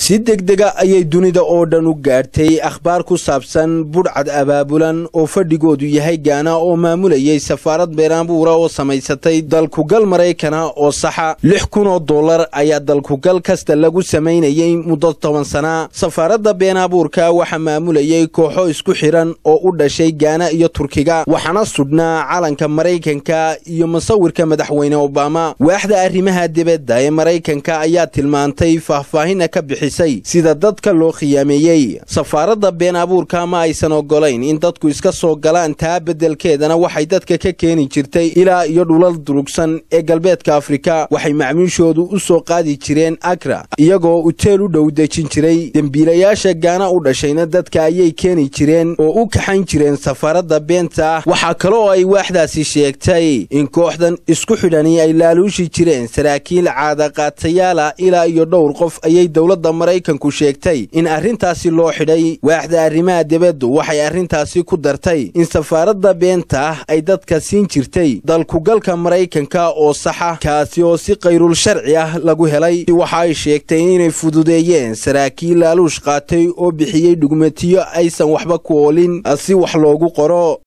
si degdega ayay dunida oo dhan u gaadhtay akhbaar ku saabsan budhcad abaabulan oo fadhigoodu yahay gaana oo maamulayay safaarad beeraanbuura oo samaysatay dalkugal maraykana oo saxa lix kun oo dollar ayaa dalkugal kasta lagu samaynayay muddo toban sana safaaradda beenaabuurka waxaa maamulayay kooxo isku xidhan oo u dhashay gaana iyo turkiga waxaana sudhnaa calanka maraykanka iyo musawirka madaxweyne obama waaxda arrimaha dibadda ee maraykanka ayaa tilmaantay faahfaahina ka bixisay sida dadka loo khiyaameeyey safaaradda been abuurka ma aysan ogolayn in dadku iska soo galaan taa beddelkeedana waxay dadka ka keeni jirtay ilaa iyo dhulal durugsan ee galbeedka afrika waxay macmiishoodu u soo qaadi jireen agra iyagoo uteel u dhow dejin jiray dembiilayaasha gaana u dhashayna dadka ayay keeni jireen oo u kaxayn jireen safaaradda beenta ah waxaa kale oo ay waaxdaasi sheegtay in kooxdan isku xidhani ay laaluushi jireen saraakiil caadaqaatayaala ilaa iyo dhowr qof ayay dowladda maraykanku sheegtay in arrintaasi loo xidhay waaxda arrimaha dibaddu waxay arrintaasi ku dartay in safaaradda beenta ah ay dadka siin jirtay dalkugalka maraykanka oo saxa kaasi oo si kayrul sharci ah lagu helay waxa ay sheegtay inay fududeeyeen saraakiil laaluush qaatay oo bixiyey dhugmatiyo aysan waxba ku oolin si wax loogu qoro